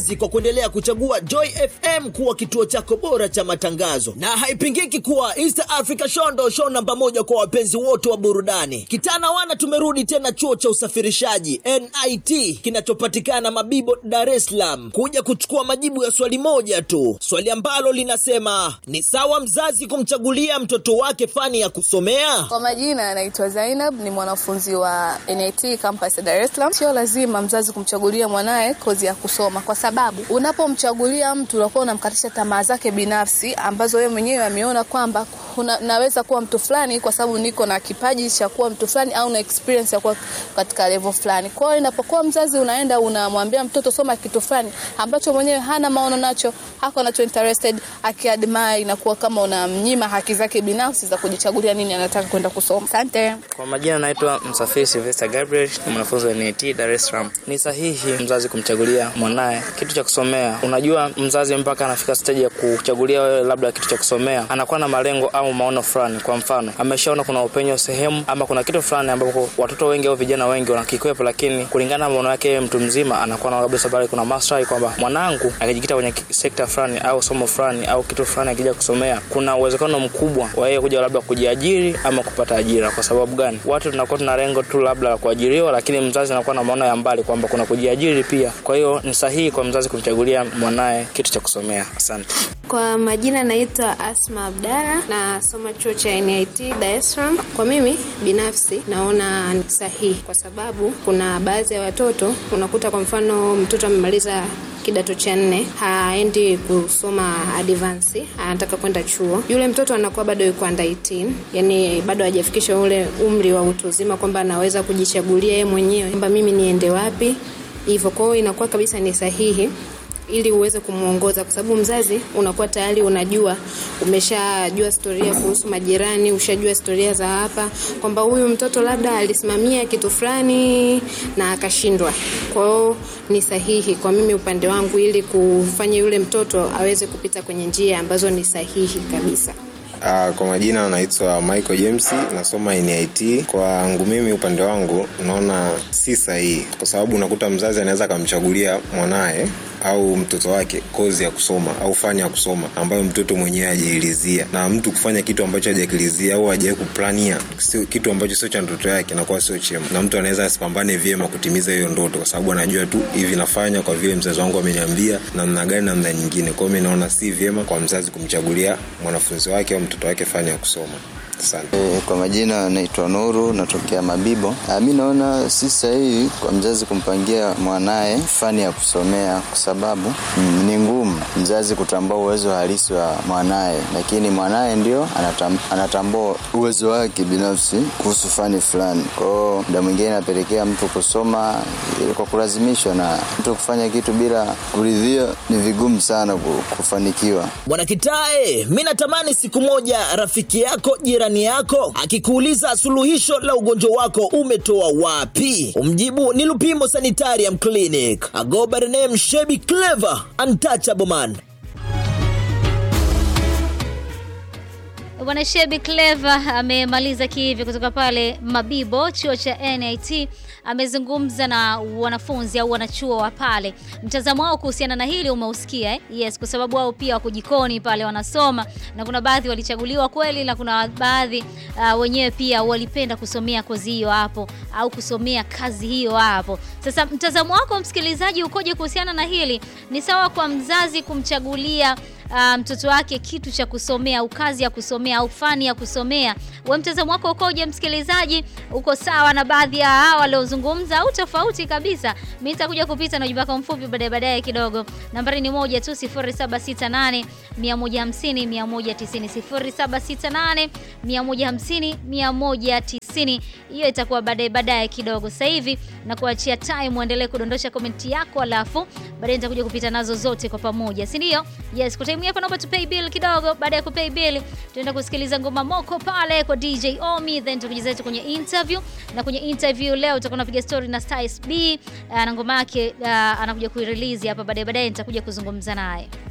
kwa kuendelea kuchagua Joy FM kuwa kituo chako bora cha matangazo, na haipingiki kuwa East Africa Show ndo show namba moja kwa wapenzi wote wa burudani. Kitana wana tumerudi tena chuo cha usafirishaji NIT kinachopatikana Mabibo, Dar es Salaam, kuja kuchukua majibu ya swali moja tu, swali ambalo linasema ni sawa mzazi kumchagulia mtoto wake fani ya kusomea? Kwa majina anaitwa Zainab, ni mwanafunzi wa NIT campus ya Dar es Salaam. Sio lazima mzazi kumchagulia mwanaye kozi ya kusoma, kwa sababu unapomchagulia mtu unakuwa unamkatisha tamaa zake binafsi ambazo yeye mwenyewe ameona kwamba una, naweza kuwa mtu fulani kwa sababu niko na kipaji cha kuwa mtu fulani au na experience ya kuwa katika level fulani. Kwa hiyo inapokuwa mzazi unaenda unamwambia mtoto soma kitu fulani ambacho mwenyewe hana maono nacho, hako nacho interested, akiadmire, inakuwa kama unamnyima haki zake binafsi za kujichagulia nini anataka kwenda kusoma. Asante. Kwa majina naitwa Msafiri Sylvester Gabriel, ni mwanafunzi wa NIT Dar es Salaam. Ni sahihi mzazi kumchagulia mwanaye kitu cha kusomea. Unajua, mzazi mpaka anafika stage ya kuchagulia wewe labda kitu cha kusomea, anakuwa na malengo au maono fulani. Kwa mfano, ameshaona kuna upenyo sehemu ama kuna kitu fulani ambapo watoto wengi au vijana wengi wanakikwepa, lakini kulingana na maono yake mtu mzima anakuwa na labda sababu kuna maslahi kwamba mwanangu akijikita kwenye sekta fulani au somo fulani au kitu fulani akija kusomea, kuna uwezekano mkubwa wa yeye kuja labda kujiajiri ama kupata ajira. Kwa sababu gani? Watu tunakuwa tuna lengo tu labda la kuajiriwa, lakini mzazi anakuwa na maono ya mbali kwamba kuna kujiajiri pia. Kwa hiyo ni sahihi kwa mzazi kumchagulia mwanaye kitu cha kusomea. Asante. Kwa majina naitwa Asma Abdara, nasoma chuo cha NIT Dar es Salaam. Kwa mimi binafsi naona ni sahihi, kwa sababu kuna baadhi ya watoto unakuta, kwa mfano mtoto amemaliza kidato cha nne haendi kusoma advance, anataka kwenda chuo. Yule mtoto anakuwa bado yuko under 18, yani bado hajafikisha ule umri wa utu uzima kwamba anaweza kujichagulia yeye mwenyewe kwamba mimi niende wapi hivyo. Kwa hiyo inakuwa kabisa ni sahihi ili uweze kumwongoza, kwa sababu mzazi unakuwa tayari unajua, umeshajua historia kuhusu majirani, ushajua historia za hapa, kwamba huyu mtoto labda alisimamia kitu fulani na akashindwa. Kwa hiyo ni sahihi kwa mimi upande wangu, ili kufanya yule mtoto aweze kupita kwenye njia ambazo ni sahihi kabisa. Uh, kwa majina anaitwa Michael James, nasoma NIT. Kwangu mimi upande wangu naona si sahihi, kwa sababu unakuta mzazi anaweza akamchagulia mwanaye au mtoto wake kozi ya kusoma au fani ya kusoma ambayo mtoto mwenyewe hajailizia, na mtu kufanya kitu ambacho hajakilizia au hajawahi kuplania sio kitu ambacho sio cha ndoto yake, nakuwa sio chema, na mtu anaweza asipambane vyema kutimiza hiyo ndoto, kwa sababu anajua tu hivi nafanya kwa vile mzazi wangu ameniambia, namna gani namna nyingine. Kwa hiyo mimi naona si vyema kwa mzazi kumchagulia mwanafunzi wake au mtoto wake fani ya kusoma. Asante. E, kwa majina naitwa Nuru, natokea Mabibo. Mi naona si sahihi kwa mzazi kumpangia mwanaye fani ya kusomea kwa sababu mm, ni ngumu mzazi kutambua uwezo halisi wa mwanaye, lakini mwanaye ndio anatam, anatambua uwezo wake binafsi kuhusu fani fulani. Kwa hiyo muda mwingine inapelekea mtu kusoma kwa kulazimishwa, na mtu kufanya kitu bila kuridhia ni vigumu sana kufanikiwa. Bwana Kitae, mi natamani siku moja rafiki yako jirani yako akikuuliza suluhisho la ugonjwa wako umetoa wapi, umjibu ni Lupimo Sanitarium Clinic. I go by the name Shebi Clever, untouchable man. Bwana Shebi Clever amemaliza kivi kutoka pale Mabibo, chuo cha NIT. Amezungumza na wanafunzi au wanachuo wa pale, mtazamo wao kuhusiana na hili umeusikia eh? Yes, kwa sababu wao pia wako jikoni pale wanasoma, na kuna baadhi walichaguliwa kweli, na kuna baadhi uh, wenyewe pia walipenda kusomea kozi hiyo hapo au kusomea kazi hiyo hapo. Sasa mtazamo wako msikilizaji ukoje kuhusiana na hili? Ni sawa kwa mzazi kumchagulia uh, mtoto wake kitu cha kusomea au kazi ya kusomea au fani ya kusomea. We mtazamo wako ukoje msikilizaji? Uko sawa na baadhi ya hawa waliozungumza au tofauti kabisa? Mimi nitakuja kupita na ujumbe wako mfupi baadaye baadaye kidogo. Nambari ni moja tu 0768 150 190 0768 150 190. Hiyo itakuwa baadaye baadaye kidogo. Sasa hivi na kuachia time uendelee kudondosha komenti yako, alafu baadaye nitakuja kupita nazo zote kwa pamoja, si ndio? Yes, kwa time hapa naomba tu pay bill kidogo. Baada ya kupay bill, tunaenda kusikiliza ngoma moko pale kwa DJ Omi, then tutakuja zetu kwenye interview, na kwenye interview leo tutakuwa tunapiga story na Styles B uh, na ngoma yake uh, anakuja kuirelease hapa baadaye baadaye, nitakuja kuzungumza naye.